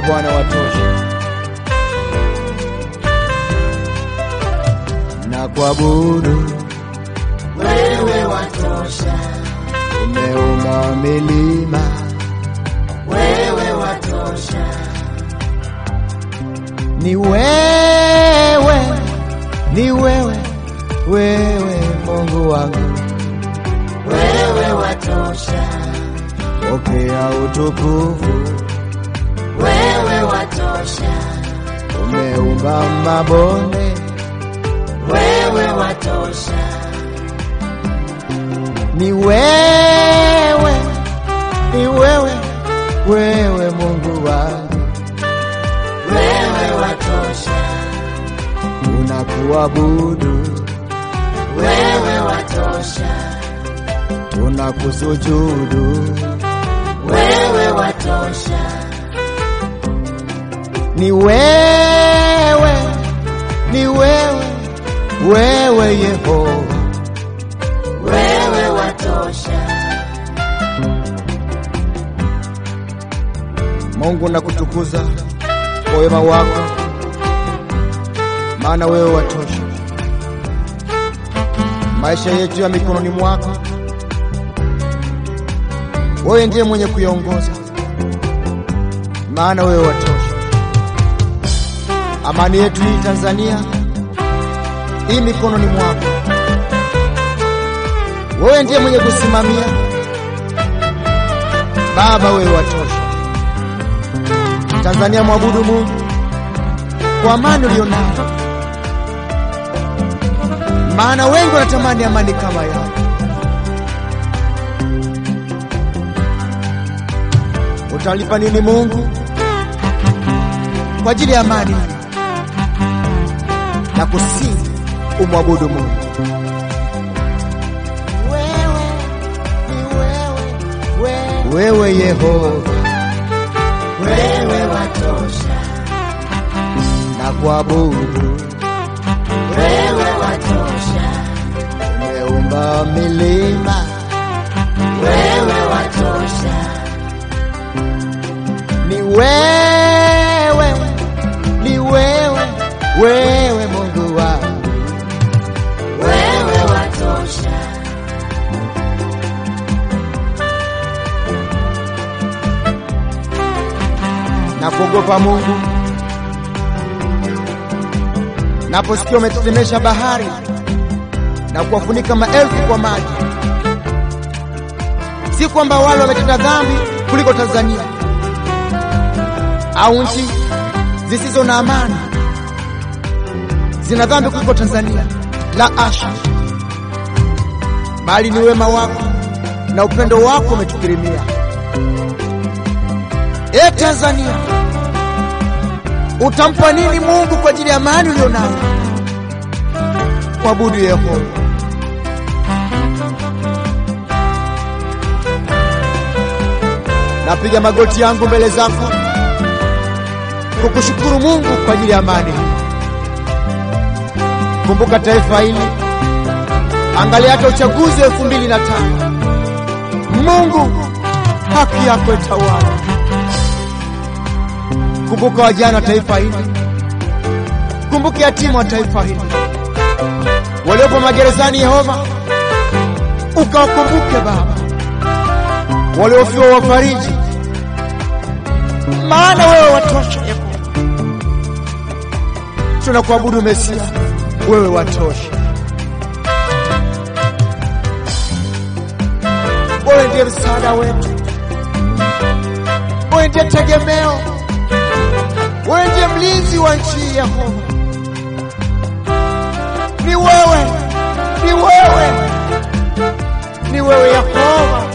Bwana watosha, na kuabudu wewe watosha, umeumba milima, wewe watosha, ni wewe, ni wewe, wewe Mungu wangu, wewe watosha, pokea utukufu, wewe watosha, umeumba mabonde, wewe watosha, ni wewe, ni wewe, wewe Mungu wangu, wewe watosha, tunakuabudu, wewe watosha, tunakusujudu, wewe watosha, ni wewe, ni wewe, wewe Yehova, wewe watosha, Mungu nakutukuza kwa wema wako, maana wewe watosha. Maisha yetu ya mikononi mwako, wewe ndiye mwenye kuyaongoza, maana wewe watosha. Amani yetu hii Tanzania hii mikononi mwako, wewe ndiye mwenye kusimamia. Baba, wewe watosha. Tanzania mwabudu Mungu kwa amani ulionayo, maana wengi wanatamani amani kama yako. Utalipa nini Mungu kwa ajili ya amani na kusihi umwabudu Mungu? Wewe ni wewe, wewe, wewe Yehova wewe watosha, na kuabudu, wewe watosha, umeumba milima, wewe watosha, ni wewe, ni wewe, wewe Mungu wangu, wewe watosha, na kuogopa Mungu. Naposikia umetetemesha bahari na kuwafunika maelfu kwa maji, si kwamba wale wametenda dhambi kuliko Tanzania au nchi zisizo na amani zina dhambi kuliko Tanzania, la asha, bali ni wema wako na upendo wako umetukirimia. E Tanzania, utampa nini Mungu kwa ajili ya amani ulionayo? Mwabudu Yehova. Napiga magoti yangu mbele zako kukushukuru Mungu kwa ajili ya amani hii. Kumbuka taifa hili, angalia hata uchaguzi wa elfu mbili na tano. Mungu, haki yako itawala. Kumbuka wajane wa taifa hili, kumbuka yatima wa taifa hili waliopo magerezani. Yehova, ukawakumbuke Baba, waliofiwa wafariji, maana wewe watosha. Yehova, tunakuabudu Mesia, wewe watosha. Wewe ndiye msaada wetu, wewe ndiye tegemeo wewe ndiye mlinzi wa nchi hii Yehova. Ni wewe, ni wewe, ni wewe Yehova,